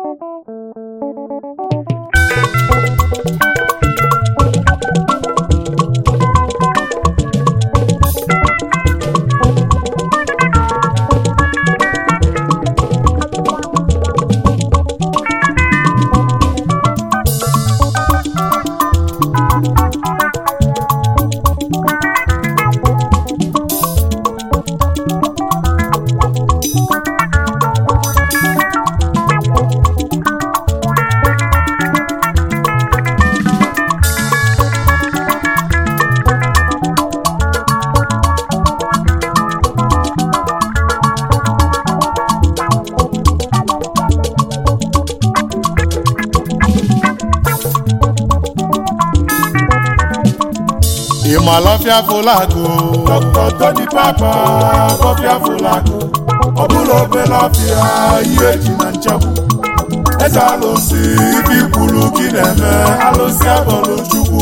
ìmọ̀lọ́fíà fúlàgò. Dr. Tony Papa bọfịa fụlagụ ọ bụrụ obere ọfịa ihe ji na nchekwu eze alụsị ibi kwuru gị na-eme alụsị abọlụ chukwu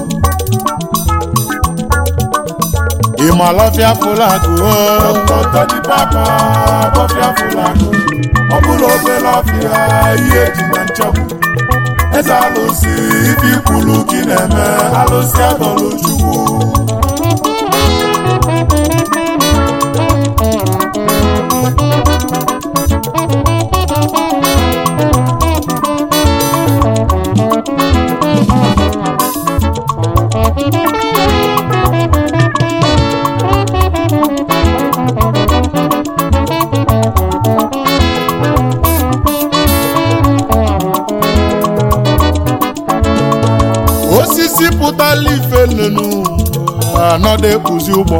ìmọ̀lọ́fíà fúlàgò. Dr. Tony Papa bọfịa fụlagụ ọ bụrụ obere ọfịa ihe ji na nchekwu eze alụsị ibi kwuru gị na-eme alụsị abọlụ chukwu osisi pụtala ife nnenu anọdụ ekpuzi ụgbọ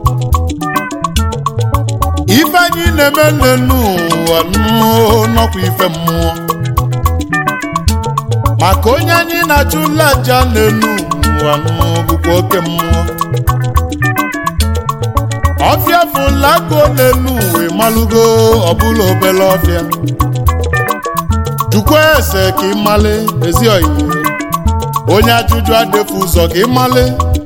ife anyị na-eme nnenu anụ nọkwa ife mmụọ maka onye anyị na-achụ nlaja nnenu anụ bụkwa oke mmụọ ọfịa fụlago nnenu wee malụgo ọbụla obele ọfịa jukwa ese ka ị male ezi oyiye onye ajụjụ adịfụ ụzọ ka ịmale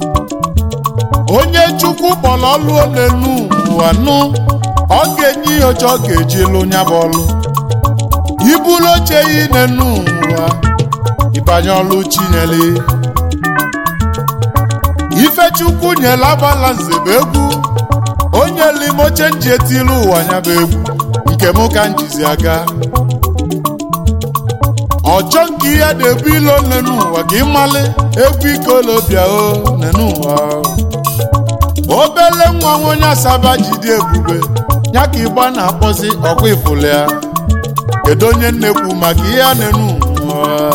onye chukwu kpọrọ ọlụ n'elu ụwa nụ ọ ga-enye ihe oche ọ ga-eji lụ nya bụ ọlụ ibulu oche yi n'elu ụwa ịbanye ọlụ chinyere ife chukwu nyere agbala nze bụ egwu onye limoche nji etilu ụwa ya bụ egwu nke mụ ka m jizi aga ọchọ nke ihe na-ebu ilo nenu ụwa ka ịmali egwu ikolobịa o nenu ụwa obele nwa nwa onye asaba jide ebube ya ka ịgba na-akpọzi ọkwa ifụlụ ya kedu onye nnekwu maka ihe a nenu ụwa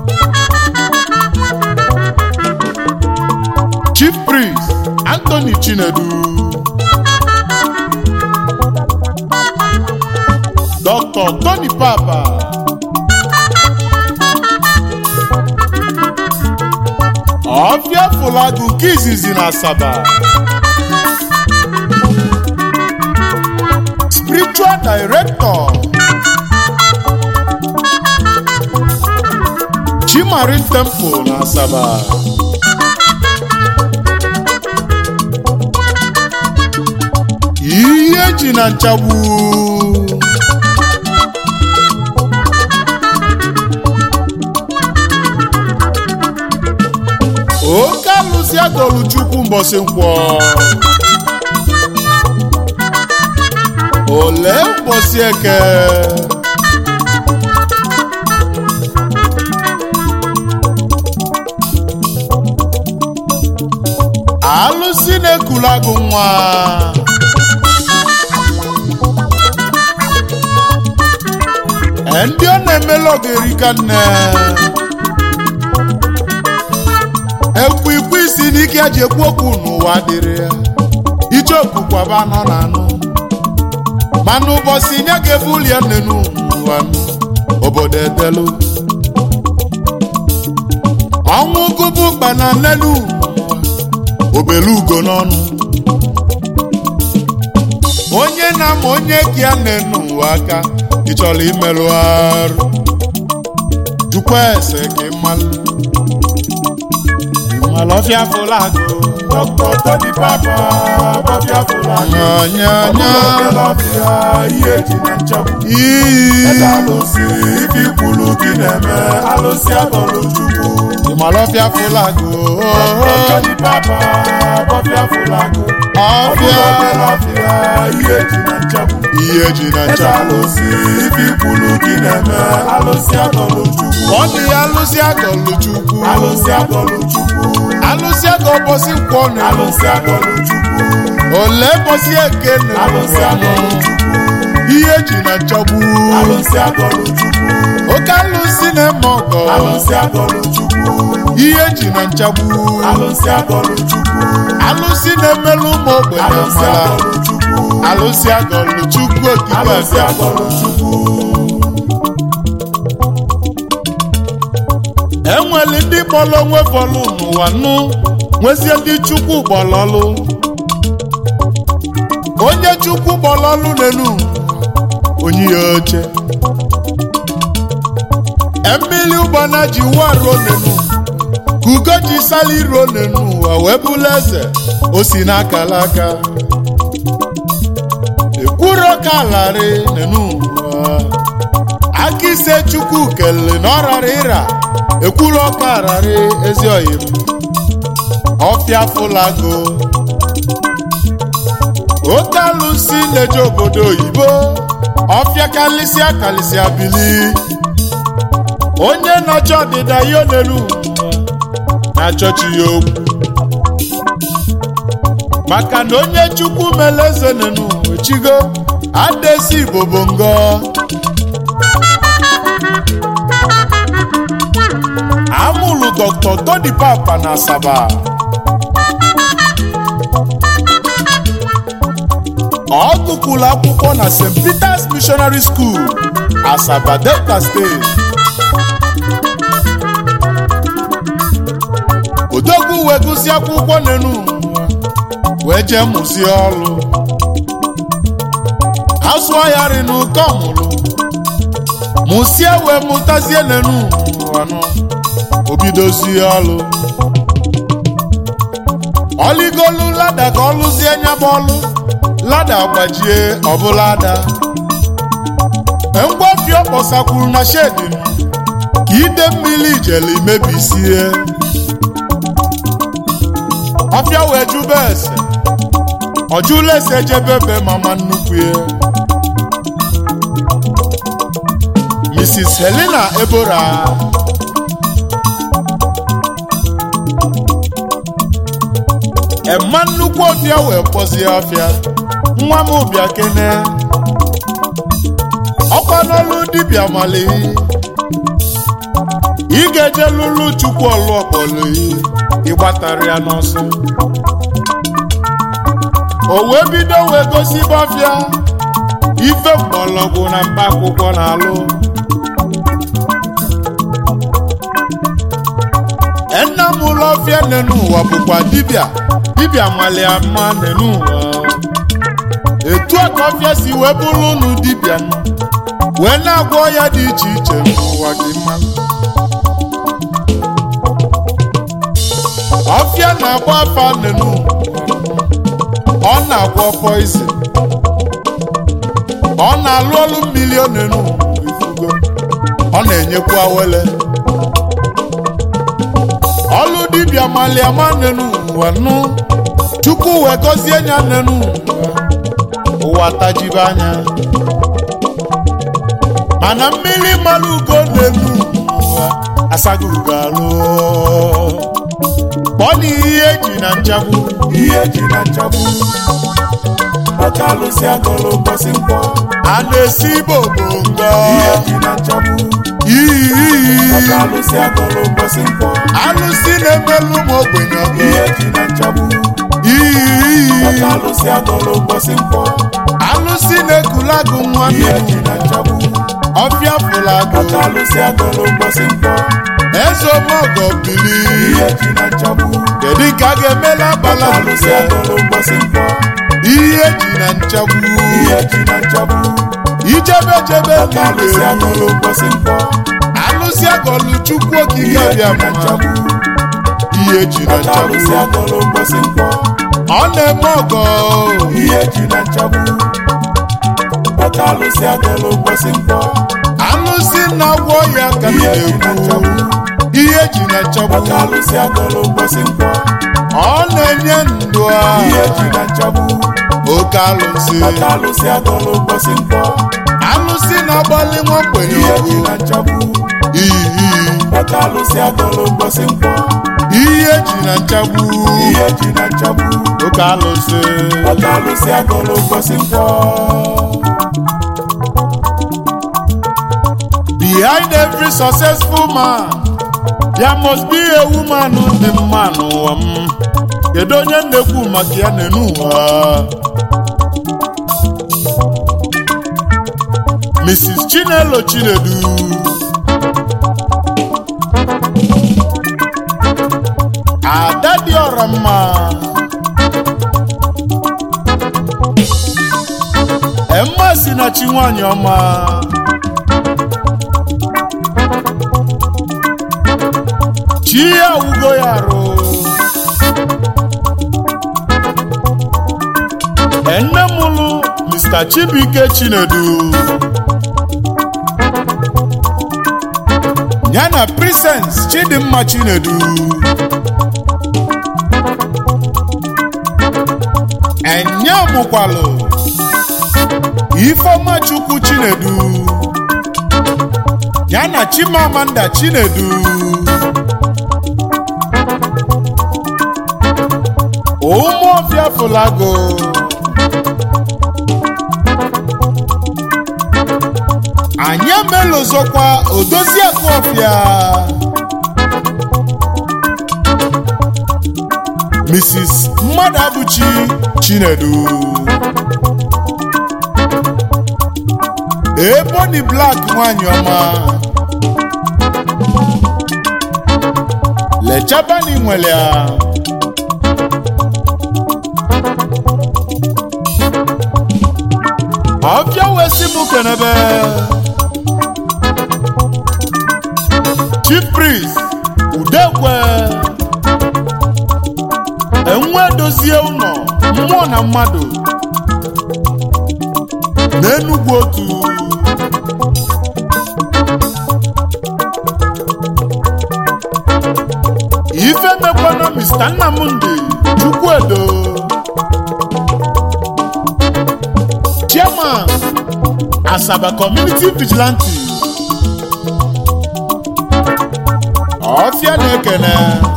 chief priest anthony chinedu dr tony papa ọfịa fụlagụ nke izizi na asaba spiritual director chimarin temple na asaba ihe ji na nchagbu oke alụsị adọlụ chukwu mbọsị nkwọ ole mbọsị eke alụsị na-ekulu agụ nwa ndị ọ na-emela ogerika nne ekwu ikwu isi n'ike eji ekwu okwu n'ụwa dịrị ya icheoku kwaba anọ na anụ mana ụbọchị nye ga-ebuli ya nnenu n'ụwa obodo edelu ọnwụ gụbụ kpana nnenu obelu ugo n'ọnụ onye na-ama onye ka ya nnenu ụwa aka ị chọrọ imerụ arụ jukwa ese ka ị malụ Ọlọ́fíà fúlàgò. Dr. Tony Papa bọfịa fụlagụ Nyanyanya. ọ bụrụ obere ọfịa ihe ji na nchekwu eze Iyi. alụsị ibi ibi kwuru gị na-eme alụsị atọlụ chukwu ịmalọfịa fụlagụ Jọni papa bọbịa fụlagụ ọfịa ọbịa ihe ji na nchegbu ihe ji na eze ncha alụsị ibi kwuru gị na-eme alụsị atọlụ chukwu ọ dị alụsị agọlụ chukwu alụsị atọlụ chukwu alụsị agọ bọsị nkwọ na alụsị atọlụ chukwu ole bọsị eke na alụsị atọlụ chukwu ihe ji na nchagbu alụsị atọlụ chukwu oke alụsị na-eme ọgọ alụsị atọlụ chukwu ihe ji na nchagbu alụsị atọlụ chukwu alụsị na-emelụ ụmụ ogbenye alụsị mara atọlụ chukwu alụsị agọlụ chukwu okike alụsị abịa atọlụ chukwu enwere ndị kpọrọ onwe bọlụ n'ụwa nụ nwezie ndị chukwu gbọlọlụ onye chukwu gbọlọlụ n'elu onye ya oche mmiri ụgbana ji wa ruo n'elu ka ugo ji sali ruo n'elu ụwa wee bụrụ eze o si n'akala aka ekwuro ka larị n'elu ụwa aka ise chukwu kelele na ọ rara ịra ekwuru ọka ararị ezi oyim ọfịa fụlago oke alụsị na-eje obodo oyibo ọfịa kalịsịa kalịsịa bili onye nọchi ọdịda ya onelu na-achọchi ya okwu maka na onye chukwu mere eze nenu echigo adesi igbo bụ ngọ amụlụ dr tony papa na asaba ọ gụkwuru akwụkwọ na st peters missionary school asaba delta steeti odogwu wee gụsị akwụkwọ n'enu wee jee mụzie ọrụ asụọ ya ri n'ụkọ mụrụ mụsie wee mụtazie n'enu anụ obidozie ọlụ ọligolu lada ka ọ lụzie nyaba ọlụ lada gbajie ọbụla ada ngwafi ọ kpọsakwuru na shedin ka ide mmiri ijele imebisie ọfịa wee jụba ese ọjụla ese jebebe mama nnukwu ya mrs helena ebora ema nnukwu ọbịa wee kpọzie ọfịa nwa m bịa kene ọkwa n'ọlụ dibịa mali ị ga-eje lụlụ chukwu ọlụ ọkpọlụ ịgbatara ya n'ọsọ o wee bido wee gosi bọfịa ife mgbọrọgwụ na mkpa akwụkwọ na-alụ nna m ụlọ ọfịa nenu ụwa bụkwa dibịa dibịa mali ama nenu ụwa etu a ka ọfịa si wee bụrụ ụnụ dibịa nụ, wee na-agwọ ọya dị iche iche n'ụwa gị mma ọfịa na-agba afa nenu ọ na-agwọ poizin ọ na-alụ ọlụ mmiri nenu ifugo ọ na-enyekwu awele ọlụ dibịa maliama nenu ụwa nụ chukwu wee gọzie nya nenu ụwa ụwa tajibe anya mana mmiri mmalụ ugo nenu ụwa asaghị ugo alụ kpọọ na ihe eji na nchagbu ihe eji na nchagbu ọka alụsị agọlụ ụbọchị nkwọ a na-esi igbo bongo ihe eji na nchagbu iyi ọka alụsị agọlụ ụbọchị nkwọ alụsị na-emelụ ụmụ ogbenye ọgụ ihe eji na nchagbu iyi ọka alụsị agọlụ ụbọchị nkwọ alụsị na-ekulagụ nwa ihe eji na nchagbu ọfịa fụlagụ ọka alụsị agọlụ ụbọchị nkwọ eze omọgọ bili ihe eji na nchagbu kedu ka a ga-emela abala ọka alụsị agọlụ ụbọchị nkwọ ihe eji na nchagbu ihe eji na nchagbu ijebe jebe ọka alụsị agọlụ ụbọchị nkwọ alụsị agọlụ chukwu okike ihe eji bịa na nchagbu ihe eji na ọka alụsị nchagbu agọlụ ụbọchị nkwọ ọ na-eme ọgọ ihe eji na nchagbu ọka alụsị agọlụ ụbọchị nkwọ alụsị na-agwọ ka ị Ihe ji na na-ekwu nchegbu. ihe ji na nchegbu Oke alụsị agọlụ ụbọchị nkwọ ọ na-enye ndụ a ihe ji na nchegbu oke alụsị Oke alụsị agọlụ ụbọchị nkwọ alụsị na-agbalị nwa mgbenye ihe ji ugwu na nchegbu iyi Oke alụsị agọlụ ụbọchị nkwọ ihe ji na nchegbu ihe ji na nchegbu oke alụsị Oke alụsị agọlụ ụbọchị nkwọ behind every successful man there must be a woman dị mma n'ụwa m kedu onye na-ekwu maka ya n'enu ụwa mrs chinelo chinedu ada dị ọra mma emma si na chi nwanyị ọma chi ya wugo ya arụ enne mụlụ mr chibuike chinedu ya na prisens chidimma chinedu enye mụkwalụ ifeọma chukwu chinedu ya na chimamanda chinedu ụmụọfịa fụlago anyị emelozokwa odoziakụ ọfịa mrs mmadụ abụchi chinedu eboni blak nwanyị ọma lechabani nwere ya ọbịa wee sị mụ kenebe chief priest udekwe enwe dozie ụlọ mmụọ na mmadụ n'enugwu otu ife mekwana mr nnamdi chukwuedo chairman asaba community vigilante ọfịa na-ekene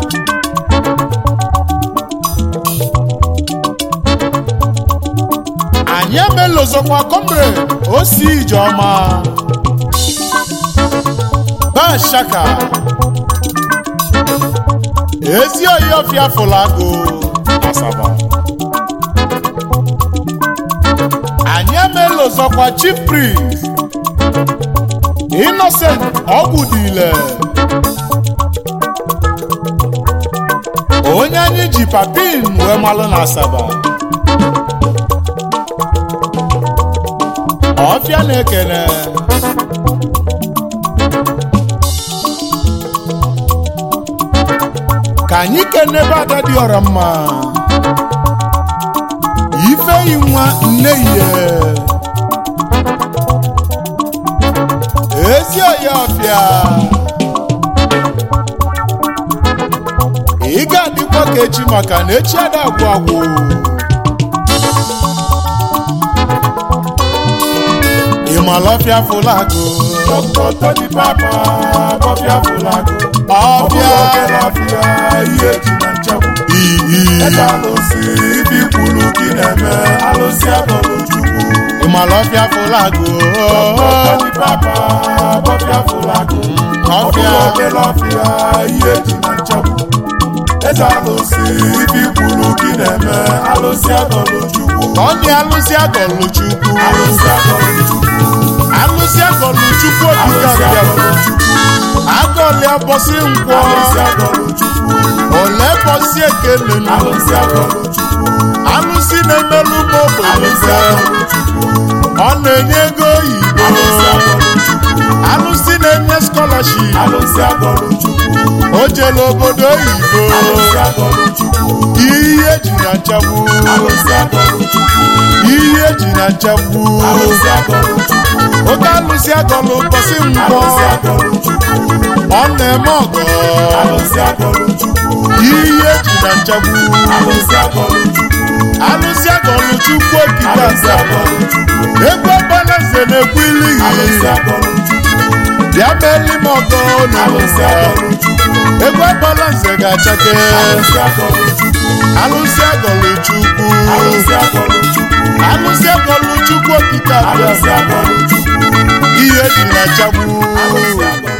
anyị emelozokwa comrade osi ijeọma bashaka ezi oyi ọfịa fụlago asaba anyị emelozokwa chief priest innocent ọgwụdile onye anyị ji papin wee malụ na asaba ọfịa na-ekene ka anyị kenebe ada dị ọra mma ifeyi nwa nne ihe ezi oyi ọfịa ị ga-adịkwa ka echi maka na echi ada agwụ agwụ ịmalọfịa fụlagụ Dr. Tony Papa bọfịa fụlagụ ọbịa ọbịa ihe ji na nchegbu iyi eze alụsị ibi kwuru gị na-eme alụsị agọlụ chukwu ịmalọfịa fụlagụ Tony Papa bọfịa fụlagụ ọbịa ọbịa ihe ji na nchegbu eze alụsị ibi kwuru gị na-eme alụsị agọlụ chukwu ọ dị alụsị agọlụ chukwu alụsị agọlụ chukwu alụsị agọlụ chukwu okike alụsị abịa agọlụ chukwu agọlịa bọsị nkwọ alụsị agọlụ chukwu ole bọsị ekenenu alụsị agọlụ chukwu alụsị na-emelụ m alụsị ogbenye agọlụ chukwu ọ na-enye ego oyibo alụsị agọlụ chukwu alụsị na-enye skọlaship alụsị agọlụ chukwu o jele obodo oyibo alụsị agọlụ chukwu ihe ji na nchegbu alụsị agọlụ chukwu ihe ji na nchegbu alụsị agọlụ chukwu oke alụsị agọlụ bọsị nkwọ alụsị agọlụ chukwu ọ na-eme ọgọ alụsị agọlụ chukwu ihe eji na nchagbu alụsị agọlụ chukwu alụsị agọlụ chukwu okike alụsị aza agọlụ chukwu egwu ọbalaeze na-ekwu ilighị alụsị agọlụ chukwu bịa meeli m ọgọ alụsị n'ụwa agọlụ chukwu egwu ọbalaeze ga-achake alụsị agọlụ chukwu alụsị agọlụ chukwu alụsị agọlụ chukwu alụsị agọlụ chukwu okike alụsị abịa agọlụ chukwu ihe eji na nchagbu alụsị agọlụ